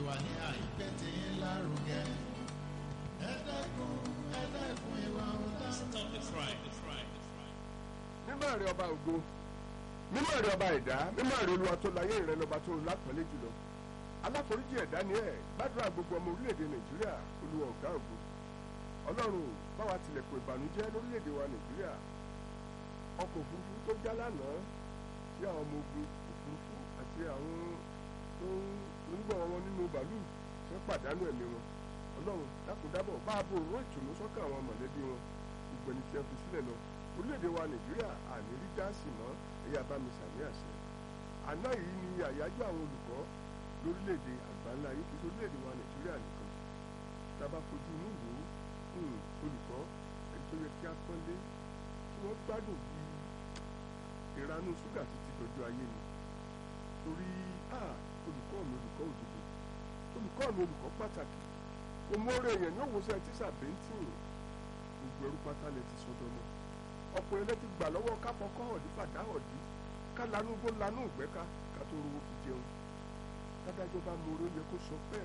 wà ní àyíké tí ń lárugẹ. ẹ dẹ́kun ẹ dẹ́kun ìwà ọ̀dà. Stop the crime. The crime. The crime. mímọ́ rẹ ọba ògo mímọ́ rẹ ọba ẹ̀dá mímọ́ rẹ olúwa tó láyé rẹ lọ́ba tó lápẹ́lẹ́ jùlọ aláforíjì ẹ̀dá ni ẹ̀ gbàdúrà gbogbo ọmọ orílẹ̀-èdè nàìjíríà olúwa ọ̀gá ògo ọlọ́run báwa tilẹ̀kùn ìbànújẹ́ lórílẹ̀-èdè wa nàìjíríà ọkọ̀ òfurufú tó já lánàá tí àwọn ọmọ ogun òfurufú àti àwọn tó ń gbọ́ wọn nínú bàálù tó pàdánù ẹ̀mí wọn ọlọ́run dákúndábọ̀ bá a bò ró ìtùnú sọ́kàn àwọn mọ̀lẹ́bí wọn ìgbẹ̀ni tí a fi sílẹ̀ lọ orílẹ̀-èdè wa nàìjíríà àní rí gáàsì mọ́ ẹ̀yà bá mi sàmì àṣẹ àná yìí ni àyájọ́ àwọn olùkọ́ lórílẹ̀-èdè àgbáńlá yìí kì í ṣe orílẹ̀-èdè wa nàìjíríà nìkan tá a bá fojú inú wò ó olùkọ́ ẹni tó yẹ kí a pọ́nlé kí wọ́n gbádùn bí ìranú ṣúgà títí dọjọ́ ayé ni torí olùkọ́ mi olùkọ́ òdodo olùkọ́ mi olùkọ́ pàtàkì òmóore èèyàn ní òwòsàn tíṣà bẹ́ńtìn gbogbo ẹrú pátá lẹ ti sọdọ mọ́ ọ̀pọ̀ ẹlẹ́ ti gbà lọ́wọ́ káfọ́kọ́ ọ̀dí fàdá ọ̀dí ká lanú gbó lanú ìgbẹ́ka ká tó rówó fi jẹun dádájọ́ bá mọ orí ó yẹ kó sọ bẹ́ẹ̀